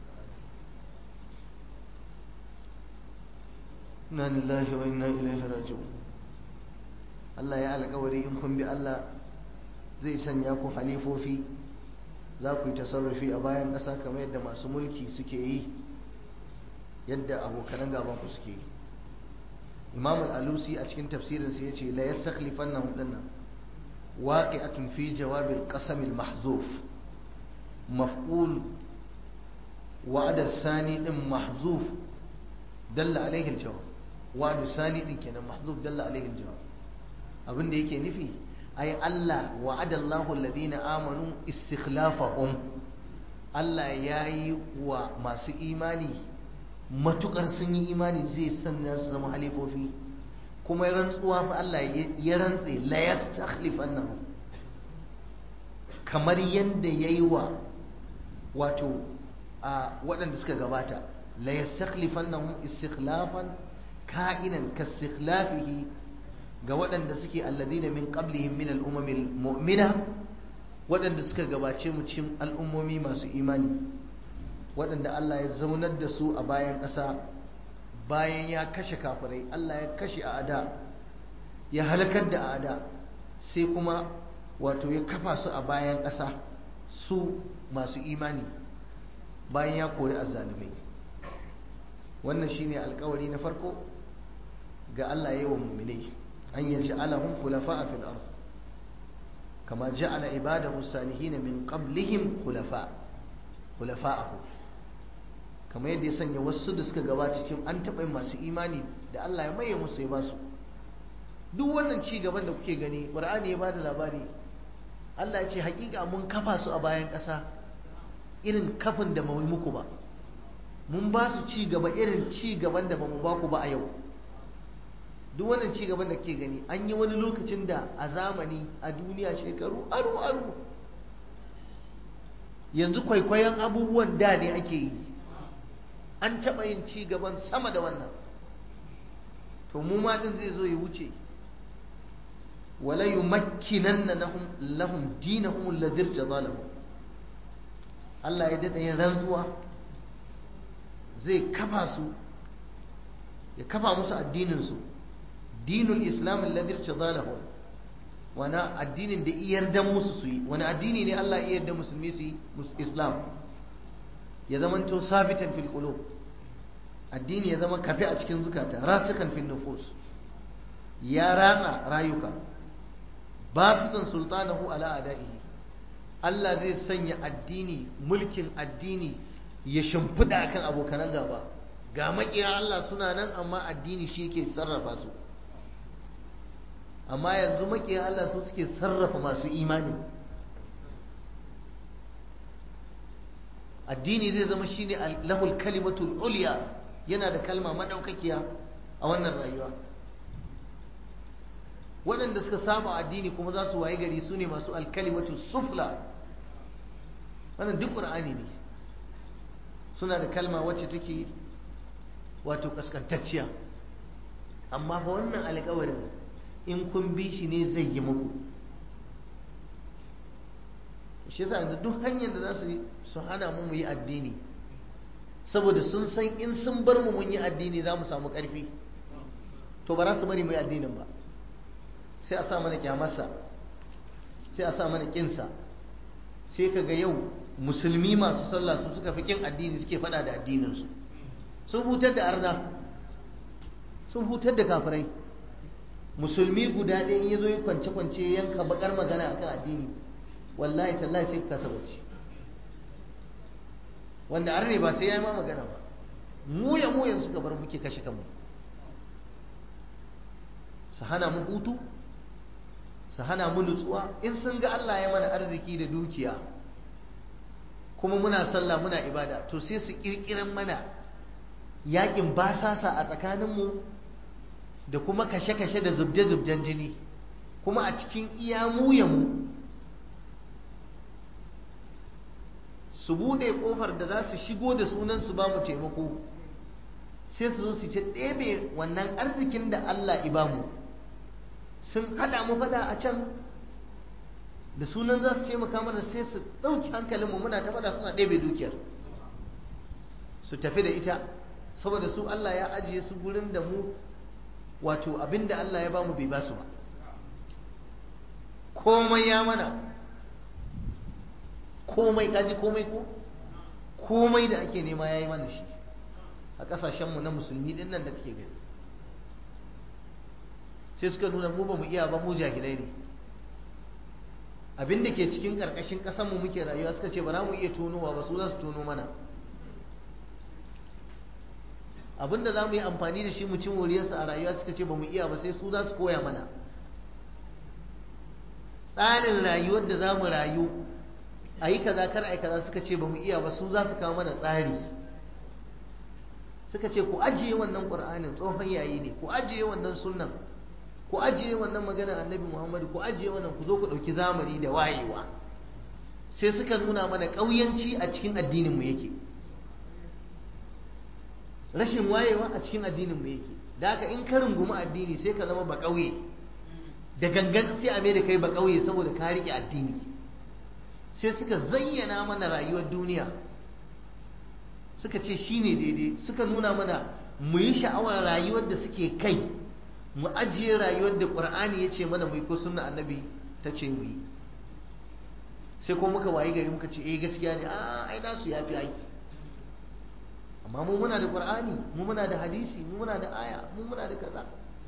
inna lillahi wa inna ilaihi raji'un Allah ya alƙawari in kun bi Allah zai sanya ku halifofi za ku yi tasarrufi a bayan ƙasa kamar yadda masu mulki suke yi yadda abokanan gaban ku suke yi imam al-alusi a cikin tafsirinsa ya ce la yastakhlifannahum dinnan waqi'atun fi jawab al-qasam al-mahzuf maf'ul wa'ad al-sani din mahzuf dalla alayhi al-jawab wa'ad al-sani din kenan mahzuf dalla alayhi al-jawab abinda yake nufi ai Allah wa'ada Allahu alladhina amanu istikhlafahum Allah ya yi wa masu imani matukar sun yi imani zai sanya su zama halifofi kuma ya rantsuwa fa Allah ya rantse la yastakhlifannahum kamar yadda ya yi wa wato a waɗanda suka gabata la yastakhlifannahum istikhlafan ka'inan kastikhlafihi ga waɗanda suke alladina min qablihim min al-umamil mu'mina waɗanda suka gabace mu cikin al'ummomi masu imani waɗanda Allah ya zaunar da su a bayan ƙasa bayan ya kashe kafirai Allah ya kashe a ada ya halakar da a ada sai kuma wato ya kafa su a bayan ƙasa su masu imani bayan ya kori azzalumai wannan shine alkawari na farko ga Allah ya yi wa muminai an yaji alahun khulafa a fil ard kama ja'ala ibadahu salihin min qablihim khulafa khulafa'ahu kamar yadda ya sanya wasu da suka gabata cikin an taɓa yin masu imani da Allah ya maye musu ya basu duk wannan ci gaban da kuke gani Qur'ani ya bada labari Allah ya ce hakika mun kafa su a bayan ƙasa irin kafin da mu muku ba mun ba su ci gaba irin ci gaban da bamu ba ku ba a yau duk wannan ci gaban da ke gani an yi wani lokacin da a zamani a duniya shekaru aru aru yanzu kwaikwayon abubuwan da ne ake yi an taɓa yin ci gaban sama da wannan to mu ma din zai zo ya wuce wala yumakkinanna lahum lahum dinahum alladhi irtada lahum Allah ya dada yin rantsuwa zai kafa su ya kafa musu addinin su dinul islam alladhi irtada lahum wani addinin da iyar dan musu su yi wani addini ne Allah iyar da musulmi su yi islam ya zamanto sabitan fil qulub addini ya zama kafe a cikin zukata rasikan fil nufus ya ratsa rayuka basitan sultanahu ala adaihi Allah zai sanya addini mulkin addini ya shimfida akan abokanan gaba ga makiya Allah suna nan amma addini shi yake sarrafa su amma yanzu makiya Allah su suke sarrafa masu imani addini zai zama shine lahul kalimatul ulya yana da kalma madaukakiya a wannan rayuwa waɗanda suka saba addini kuma za su waye gari su ne masu alkalimatu sufla wannan duk ƙur'ani ne suna da kalma wacce take wato kaskantacciya amma fa wannan alƙawarin in kun bi shi ne zai yi muku shi yasa yanzu duk hanyar da za su su hana mu mu yi addini saboda sun san in sun bar mu mun yi addini za mu samu ƙarfi to ba za su bari mu yi addinin ba sai a sa mana kyamarsa sai a sa mana kinsa sai ka ga yau musulmi masu sallah su suka fi kin addini suke fada da addininsu sun hutar da arna sun hutar da kafirai musulmi guda ɗaya in ya zo yi kwance-kwance yanka bakar magana akan addini wallahi tallahi sai ka kasa bacci wanda arne ba sai ya yi ma magana ba mu ya mu yanzu suka bar muke kashe kanmu su hana mu hutu su hana mu nutsuwa in sun ga Allah ya mana arziki da dukiya kuma muna sallah muna ibada to sai su kirkiran mana yakin basasa a tsakaninmu da kuma kashe-kashe da zubde-zubden jini kuma a cikin iya mu ya mu su bude kofar da za su shigo da sunan su ba mu taimako sai su zo su ce ɗebe wannan arzikin da Allah ibamu sun haɗa mu fada a can da sunan za su taimaka mana sai su ɗauki hankalinmu muna ta fada suna ɗebe dukiyar su tafi da ita saboda su Allah ya ajiye su gurin da mu wato abinda Allah ya bamu bai ba su ba komai ya mana komai kaji komai ko komai da ake nema ya yi mana shi a ƙasashenmu na musulmi ɗin nan da kake gani sai suka nuna mu ba mu iya ba mu jahilai ne abin da ke cikin ƙarƙashin ƙasanmu muke rayuwa suka ce ba za mu iya tonowa ba su za su tono mana abin da za mu yi amfani da shi mu ci moriyarsa a rayuwa suka ce ba mu iya ba sai su za su koya mana tsarin rayuwar da za mu rayu a yi kaza kar a yi kaza suka ce ba mu iya ba su za su kawo mana tsari suka ce ku ajiye wannan ƙur'anin tsohon yayi ne ku ajiye wannan sunnan ku ajiye wannan magana annabi muhammadu ku ajiye wannan ku zo ku ɗauki zamani da wayewa sai suka nuna mana ƙauyanci a cikin addininmu yake rashin wayewa a cikin addininmu yake da haka in ka rungumi addini sai ka zama ba ƙauye da gangan sai a mai da kai ba ƙauye saboda ka riƙe addini sai suka zayyana mana rayuwar duniya suka ce shi ne daidai suka nuna mana mu yi sha'awar rayuwar da suke kai mu ajiye rayuwar da ƙur'ani ya ce mana mu yi ko sunna annabi ta ce mu yi sai ko muka wayi gari muka ce eh gaskiya ne a ai nasu ya fi ai amma mu muna da ƙur'ani mu muna da hadisi mu muna da aya mu muna da kaza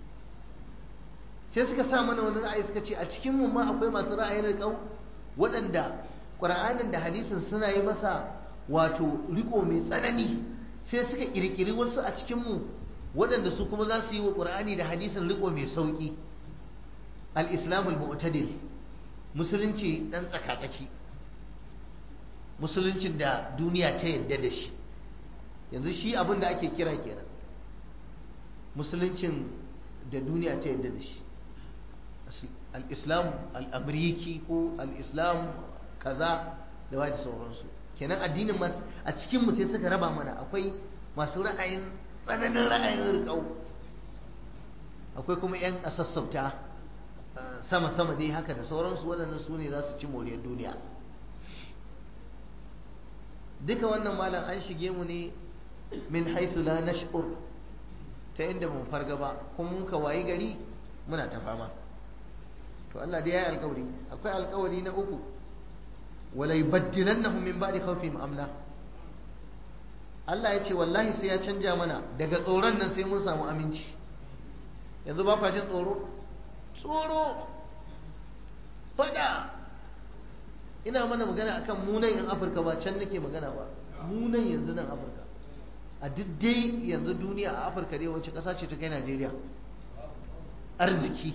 sai suka sa mana wani ra'ayi suka ce a cikin mu ma akwai masu ra'ayin riƙau waɗanda ƙur'anin da hadisin suna yi masa wato riko mai tsanani sai suka ƙirƙiri wasu a cikinmu waɗanda su kuma za su yi wa ƙur'ani da hadisin riko mai sauƙi al-islamul mu'tadil musulunci ɗan tsakatsaki musuluncin da duniya ta yadda da shi yanzu shi abin da ake kira kenan musuluncin da duniya ta yadda da shi al-islam al-amriki ko al-islam kaza da waje sauransu kenan addinin masu a cikinmu sai suka raba mana akwai masu ra'ayin tsananin ra'ayin riƙau akwai kuma 'yan a sassauta sama-sama dai haka da sauransu waɗannan su ne za su ci moriyar duniya duka wannan malam an shige mu ne min haisu la nash'ur ta inda mun farga ba kuma muka wayi gari muna ta fama to Allah dai ya yi alkawari akwai alkawari na uku wala yubaddilannahum min ba'di khawfihim amna Allah ya ce wallahi sai ya canja mana daga tsoron nan sai mun samu aminci yanzu ba kwa jin tsoro tsoro fada ina mana magana akan munan yan Afirka ba can nake magana ba munan yanzu nan Afirka a duk dai yanzu duniya a Afirka dai wacce ƙasa ce ta kai Najeriya arziki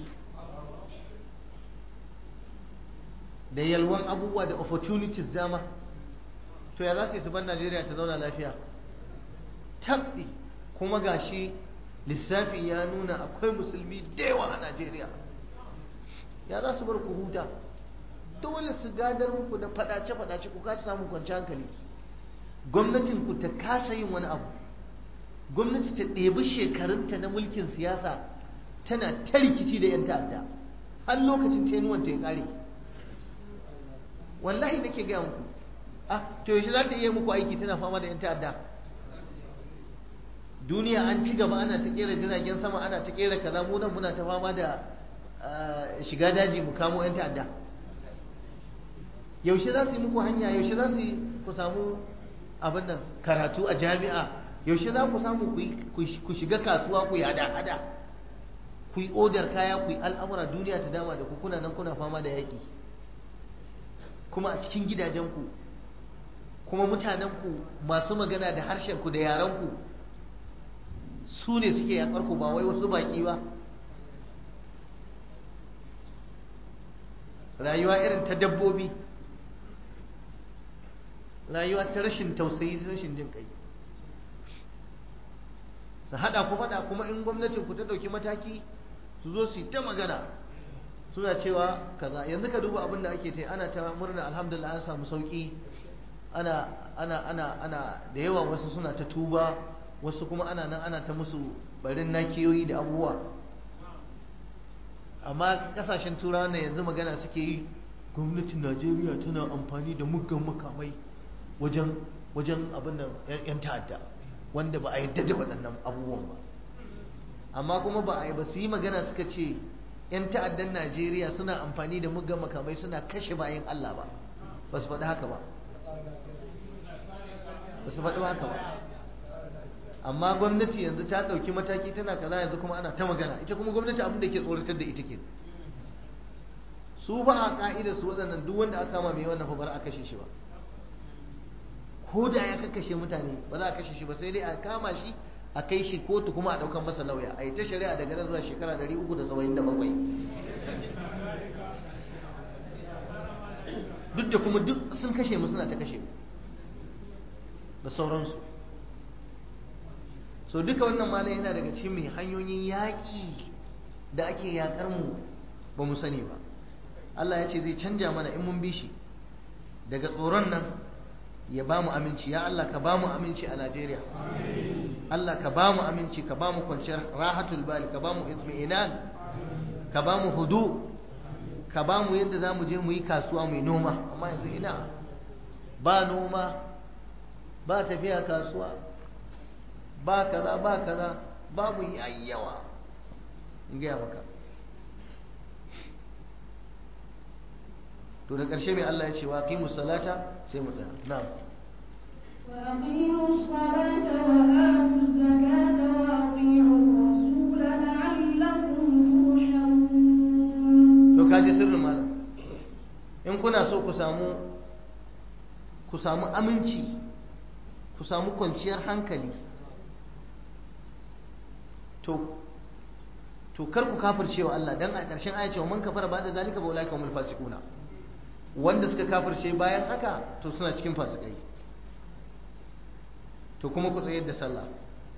da yalwan abubuwa da opportunities dama to ya za su yi su ban najeriya ta zauna lafiya tabbi kuma gashi lissafi ya nuna akwai musulmi da yawa a najeriya ya za su bar ku huta dole su gadar muku da fadace-fadace ku kasa samun kwanci hankali gwamnatin ku ta kasa yin wani abu gwamnati ta ɗebi shekarunta na mulkin siyasa tana ta rikici da 'yan ta'adda har lokacin tenuwanta ya ƙare wallahi nake gaya muku ah to yaushe za ta iya muku aiki tana fama da yan ta'adda duniya an ci gaba ana ta kera jiragen sama ana ta kera kaza mu nan muna ta fama da shiga daji mu kamo yan ta'adda yaushe za su yi muku hanya yaushe za su yi ku samu abin nan karatu a jami'a yaushe za ku samu ku shiga kasuwa ku yi hada-hada ku yi odar kaya ku yi al'amura duniya ta dama da ku kuna nan kuna fama da yaƙi kuma a cikin gidajenku kuma mutanenku masu magana da harshenku da yarenku su ne suke yaƙarku ba wai wasu baƙi ba rayuwa irin ta dabbobi rayuwa ta rashin tausayi da rashin jin kai su haɗa ku faɗa kuma in gwamnatin ku ta ɗauki mataki su zo su yi ta magana suna cewa kaza yanzu ka duba abin da ake ta ana ta murna alhamdulillah an samu sauki ana ana ana ana da yawa wasu suna ta tuba wasu kuma ana nan ana ta musu barin nakiyoyi da abubuwa amma kasashen turawa na yanzu magana suke yi gwamnatin najeriya tana amfani da muggan makamai wajen wajen abin da yan ta'adda wanda ba a yadda da waɗannan abubuwan ba amma kuma ba a yi ba su yi magana suka ce 'yan ta'addan najeriya suna amfani da muggan makamai suna kashe bayan allah ba ba su faɗi haka ba ba su faɗi haka ba amma gwamnati yanzu ta ɗauki mataki tana kaza yanzu kuma ana ta magana ita kuma gwamnati abin da ke tsoratar da ita ke su ba a ka'ida su waɗannan duk wanda aka kama mai wannan fa bar a kashe shi ba ko da ya kakkashe mutane ba za a kashe shi ba sai dai a kama shi a kai shi kotu kuma a ɗaukan masa lauya a yi ta shari'a daga nan zuwa shekara 377 duk da kuma duk sun kashe mu suna ta kashe mu da sauransu so duka wannan malai yana daga cikin mai hanyoyin yaƙi da ake yaƙar mu ba mu sani ba Allah ya ce zai canja mana in mun bi shi daga tsoron nan ya ba mu aminci ya Allah ka ba mu aminci a Najeriya Allah ka ba mu aminci ka ba mu kwanciyar rahatul bali ka ba mu itmi'inan ka ba mu hudu ka ba mu yadda za mu je mu yi kasuwa mai noma amma yanzu ina ba noma ba tafiya kasuwa ba kaza ba kaza babu yayyawa in gaya maka to da ƙarshe mai Allah ya ce wa qimu salata sai mu tsaya na'am وأقيموا الصلاة وآتوا الزكاة وأطيعوا الرسول لعلكم ترحمون to kaji sirrin malam in kuna so ku samu ku samu aminci ku samu kwanciyar hankali to to kar ku kafirce wa Allah dan a ƙarshen aya ce man kafara ba da zalika ba ulai kamul fasiquna wanda suka kafirce bayan haka to suna cikin fasikai to kuma ku tsayar da sallah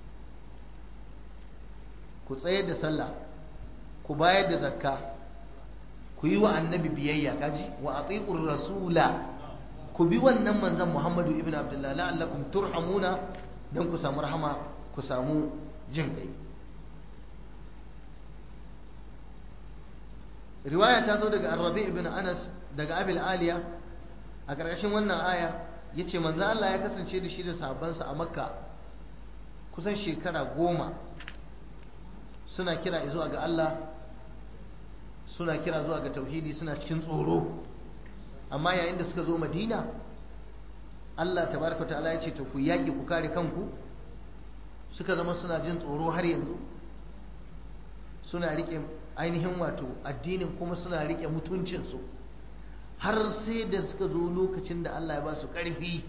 ku tsayar da sallah ku bayar da zakka ku yi wa annabi biyayya kaji wa atiqur rasula ku bi wannan manzon Muhammadu ibn Abdullah la'allakum turhamuna dan ku samu rahama ku samu jin kai riwaya ta zo daga Arabi ibn Anas daga Abil Aliya a ƙarƙashin wannan aya yace manzo Allah ya kasance da shi da sahabbansa a Makka kusan shekara goma suna kira zuwa ga Allah suna kira zuwa ga tauhidi suna cikin tsoro amma yayin da suka zo madina Allah tabaraka ta'ala ya ce to ku yaƙi ku kare kanku suka zama suna jin tsoro har yanzu suna rike ainihin wato addinin kuma suna rike mutuncinsu har sai da suka zo lokacin da Allah ya ba su ƙarfi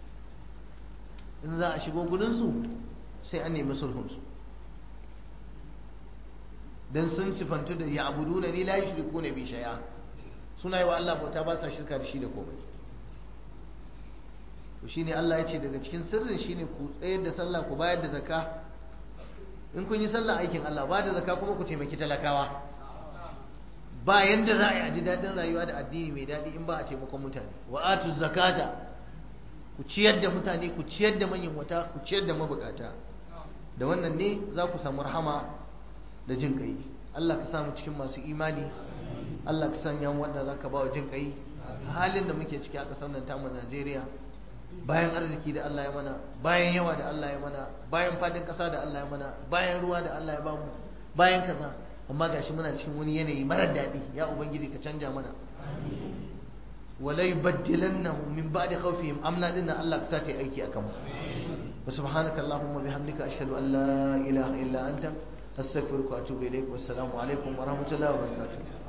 in za a shigo gudunsu sai an nemi sulhunsu dan sun sifantu da ya abudu na ni la yushriku na bi shay'a suna yi wa Allah bauta ba sa shirka da shi da komai to shine Allah ya ce daga cikin sirrin shine ku tsayar da sallah ku bayar da zakka in kun yi sallah aikin Allah ba da zakka kuma ku taimaki talakawa ba yanda za a yi a ji daɗin rayuwa da addini mai daɗi in ba a taimakon mutane wa atu zakata ku ciyar da mutane ku ciyar da manyan wata ku ciyar da mabukata da wannan ne za ku samu rahama da jin kai Allah ka samu cikin masu imani Allah ka sanya wanda za ka ba wa jin kai halin da muke ciki a ƙasar nan tamu Najeriya bayan arziki da Allah ya mana bayan yawa da Allah ya mana bayan fadin ƙasa da Allah ya mana bayan ruwa da Allah ya bamu bayan kaza amma gashi muna cikin wani yanayi marar daɗi ya ubangiji ka canja mana wala yubaddilannahu min ba'di khawfihim amna dinna Allah ka sa ta aiki akan mu wa subhanaka allahumma bihamdika ashhadu an la ilaha illa anta أستغفرك وأتوب إليك والسلام عليكم ورحمة الله وبركاته